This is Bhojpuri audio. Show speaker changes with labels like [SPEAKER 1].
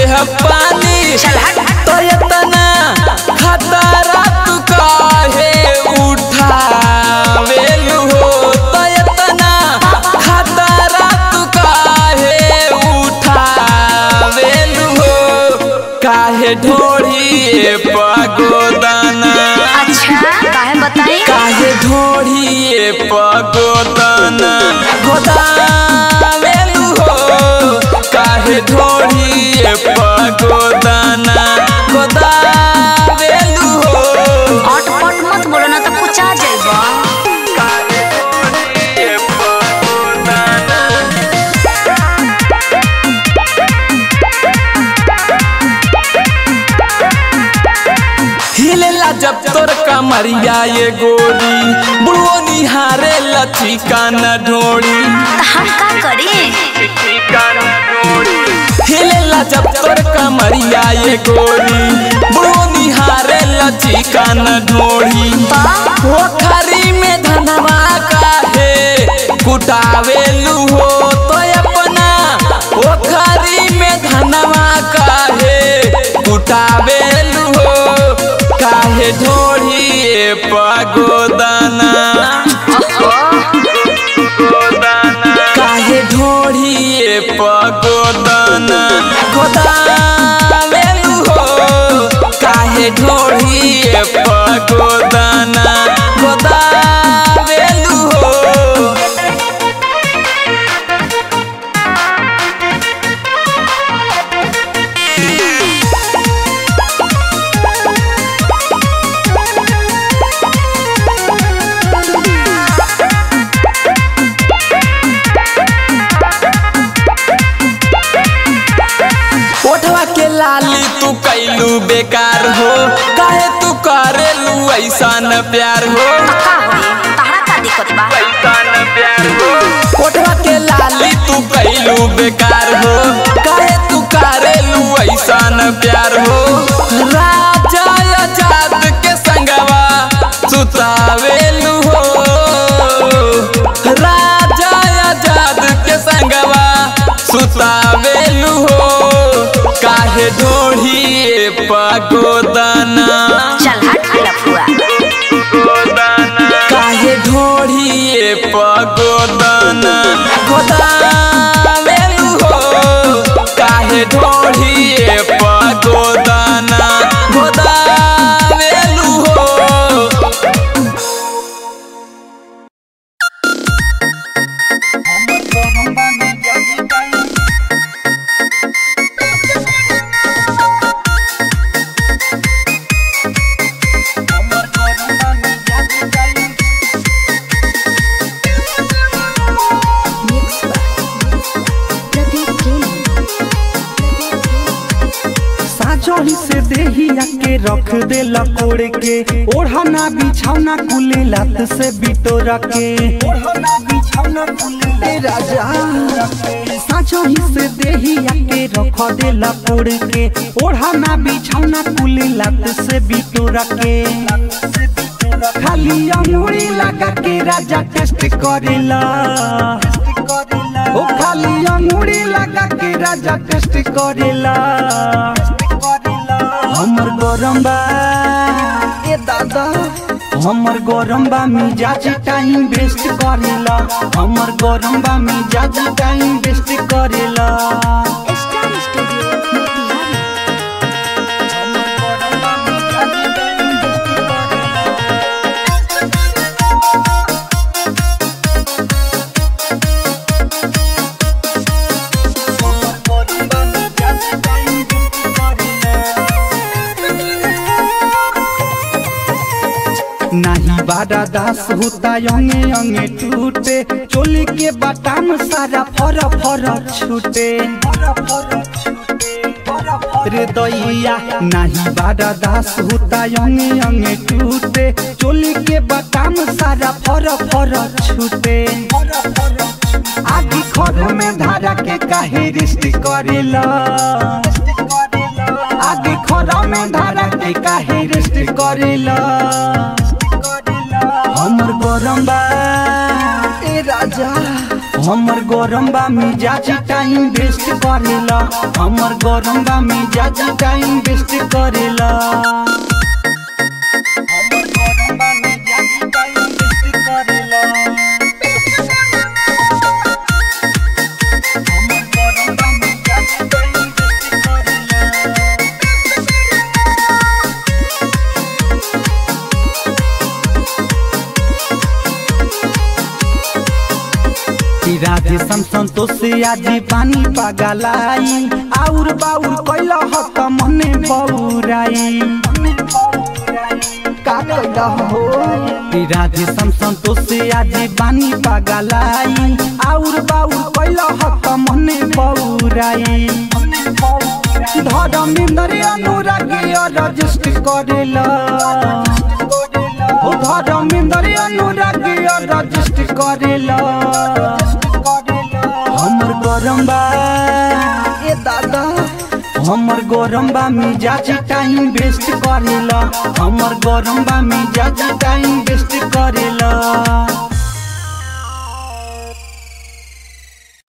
[SPEAKER 1] देह पानी
[SPEAKER 2] चल हट।
[SPEAKER 1] तो इतना खतरा तू काहे उठावेलू हो तो इतना खतरा तू काहे उठावेलू हो काहे ढोढ़िए पगोदाना
[SPEAKER 2] अच्छा काहे बताई
[SPEAKER 1] काहे ढोढ़िए पगोदाना गोदावेलू हो काहे ढोढ़िए पगोदाना गोदावेलू हो
[SPEAKER 2] अटपट मत बोलो ना तो कुछ आ जाएगा
[SPEAKER 1] काहे ढोढ़िए पगोदाना हिलेला जब तोर कमरिया ये गोरी बुढ़ो निहारे लथी कान ढोड़ी
[SPEAKER 2] तो हम का करी
[SPEAKER 1] हिलेला जब तोर कमरिया ये गोरी बुढ़ो निहारे लथी कान ढोड़ी पोखरी में धनवा काहे कुटावेलू हो तो अपना पोखरी में धनवा काहे कुटावेलू हो काहे ढोढ़िए पगोदाना काहे ढोढ़िए पगोदाना गोदावेलू हो काहे ढोढ़िए पगोदाना गोदावेलू हो ओठवा के लाली तू कैलू बेकार हो काहे तू करेलू ऐसा न प्यार हो
[SPEAKER 2] का होई तहरा का दिक्कत बा
[SPEAKER 1] ओठवा के लाली तू कैलू बेकार हो काहे तू करेलू ऐसा न प्यार हो राजा आजाद के संगवा सुतावेलू हो राजा आजाद के संगवा सुतावेलू हो काहे ढोढ़िए पगोदाना
[SPEAKER 2] चल हट लफुआ
[SPEAKER 1] काहे ढोढ़िए पगोदाना गोदावेलू हो काहे ढोढ़िए पगोदाना गोदावेलू हो
[SPEAKER 3] साजोही से देहिया के रख दे लकोड़ के ओढ़ना बिछौना कुले लात से बिटोरा के ओढ़ना बिछौना कुले राजा साजोही से देहिया के रख दे लकोड़ के ओढ़ना बिछौना कुले लात से बिटोरा के खाली अंगूरी लगा के राजा टेस्ट करेला ओ खाली अंगूरी लगा के राजा टेस्ट करेला हमर गरम बा ए दादा हमर गरम बा मिजाज टाइम वेस्ट करेला हमर गरम बा मिजाज टाइम वेस्ट करेला
[SPEAKER 2] स्टार स्टूडियो मोतिहारी
[SPEAKER 3] हमर गरम बा मिजाज टाइम वेस्ट करेला हमर गरम बा मिजाज टाइम वेस्ट करेला नाही बारा दास होता अंगे अंगे टूटे चोली के बटाम सारा फर फर छूटे रे दैया नाही बारा दास होता अंगे अंगे टूटे चोली के बटाम सारा फर फर छूटे आगे खर में धारा के काहे रिश्त करेला आगे खर में धारा के काहे रिश्त करेला हमर गरम बा ए राजा हमर गरम बा मिजाज टाइम वेस्ट करेला हमर गरम बा मिजाज टाइम वेस्ट करेला हमर गरम बा मिजाज टाइम वेस्ट करेला हमर गरम बा मिजाज टाइम वेस्ट करेला कि राधे सम संतोष से आज पानी पगलाई आउर बाउर कैला हत मने बौराई का कैला हो कि राधे सम संतोष से आज पानी पगलाई आउर बाउर कैला हत मने बौराई धर्मेंद्र अनुरागी रजिस्ट करेला ओ धर्मेंद्र अनुरागी रजिस्ट करेला हमर गरम बा ए दादा हमर गरम बा मिजाज टाइम वेस्ट करेला हमर गरम बा मिजाज टाइम वेस्ट करेला